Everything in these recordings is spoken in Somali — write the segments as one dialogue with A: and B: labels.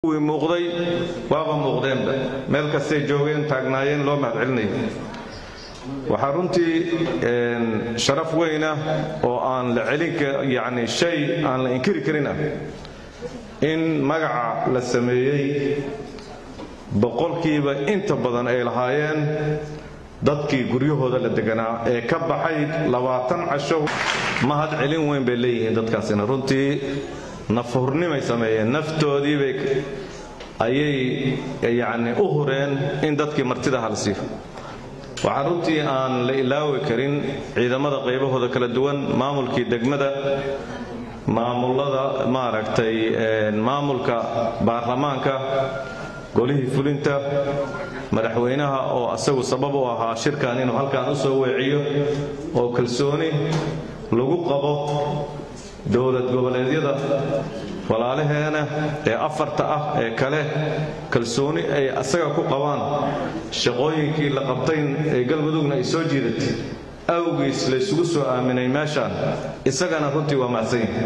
A: kuwii muuqday waaba muuqdeenba meel kastay joogeen taagnaayeen loo mahadcelinaya waxaa runtii sharaf weyna oo aan la celin yani shay aan la inkiri karin ah in magaca la sameeyey boqolkiiba inta badan ay lahaayeen dadkii guryahooda la deganaa ee ka baxay labaatan casho mahad celin weyn bay leeyihiin dadkaasina runtii nafhurnimay sameeyeen naftoodiibay ayay yacni u hureen in dadkii martida halsiiyo waxaa runtii aan la ilaawi karin ciidamada qaybahooda kala duwan maamulkii degmada maamulada maaragtay maamulka baarlamaanka golihii fulinta madaxweynaha oo asagu sabab u ahaa shirkan inuu halkan u soo weeciyo oo kalsooni lagu qabo dowlad goboleedyada walaalaheena ee afarta ah ee kale kalsooni ay asaga ku qabaan shaqooyinkii la qabtayn ee galmudugna ay soo jiidatay awgiis la ysugu soo aaminay meeshaan isagana runtii waa mahadsanyahi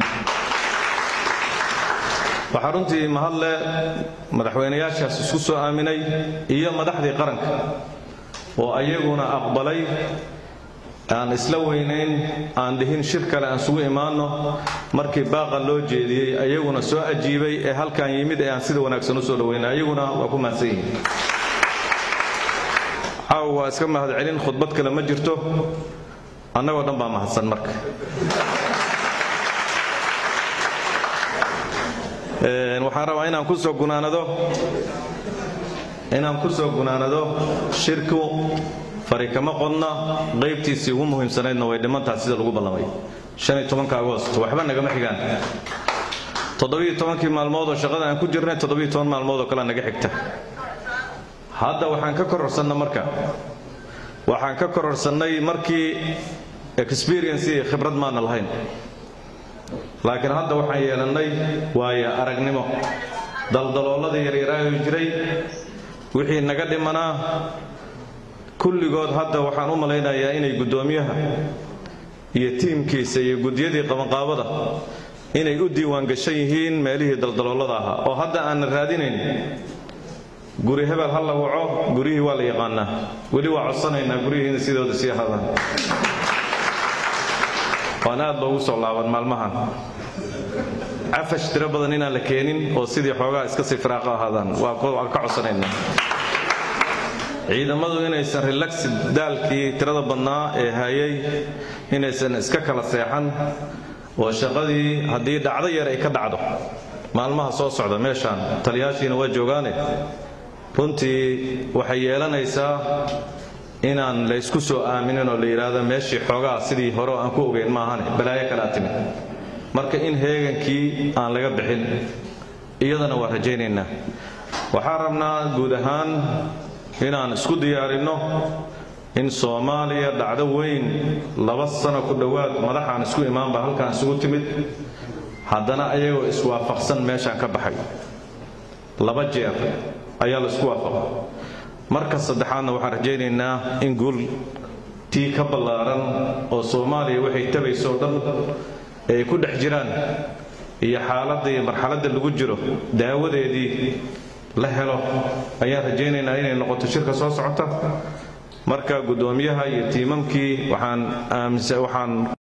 A: waxaa runtii mahadle madaxweynayaashaas isku soo aaminay iyo madaxdii qaranka oo ayaguna aqbalay aan isla weynayn aan dhihin shir kale aan isugu imaanno markii baaqa loo jeediyey ayaguna soo ajiibay ee halkan yimid ee aan sida wanaagsan u soo dhaweynay ayaguna waa ku mahadsan yihiin caaw waa iska mahad celin khudbad kale ma jirto annagoo dhan baa mahadsan marka waxaan rabaa inaan ku soo gunaanado inaan ku soo gunaanado shirku fari kama qodna qaybtiisii ugu muhiimsanaydna way dhimantaha sida lagu ballamay agoost waxba nagama xigaan toddobaiyo-tobankii maalmood oo shaqada aan ku jirnay toddobiyo toban maalmood oo kalea naga xigta hadda waxaan ka kororsanna marka waxaan ka kororsannay markii experience iyo khibrad maana lahayn laakiin hadda waxaan yeelannay waayo aragnimo daldalooladii yaryaraayo jiray wixii naga dhimanaa kulligood hadda waxaan u malaynayaa inay guddoomiyaha iyo tiimkiisa iyo guddiyadii qabanqaabada inay u diiwaangashan yihiin meelihii daldaloolada ahaa oo hadda aanna raadinayn guri hebel ha la waco guryihii waa la yaqaanaa weli waa codsanaynaa guryihiina sidooda sii ahaadaan waan aad loogu soo laaban maalmahan cafash tiro badan inaan la keenin oo sidii xoogaa iska sii firaaqo ahaadaan waan ka codsanaynaa ciidamadu inaysan relaxi daalkii tirada badnaa ee hayay inaysan iska kala seexan oo shaqadii haddii dhacdo yar ay ka dhacdo maalmaha soo socda meeshaan taliyaashiina waa joogaane runtii waxay yeelanaysaa inaan laysku soo aaminin oo la yidhaahdo meeshii xoogaa sidii hore aan ku ogeyn maahane balaayo kalea timid marka in heegankii aan laga bixin iyadana waa rajaynaynaa waxaan rabnaa guud ahaan inaan isku diyaarinno in soomaaliya dhacdo weyn laba sano ku dhowaad madaxaan isku imaanba halkaan isugu timid haddana ayagoo iswaafaqsan meeshaan ka baxay laba jeer ayaa la isku waafaqa marka saddexaadna waxaan rajaynaynaa in guul tii ka ballaaran oo soomaaliya waxay tabayso dhan ay ku dhex jiraan iyo xaaladda iyo marxaladda lagu jiro daawadeedii la helo ayaan rajaynaynaa inay noqoto shirka soo socota marka guddoomiyaha iyo tiimamkii waxaan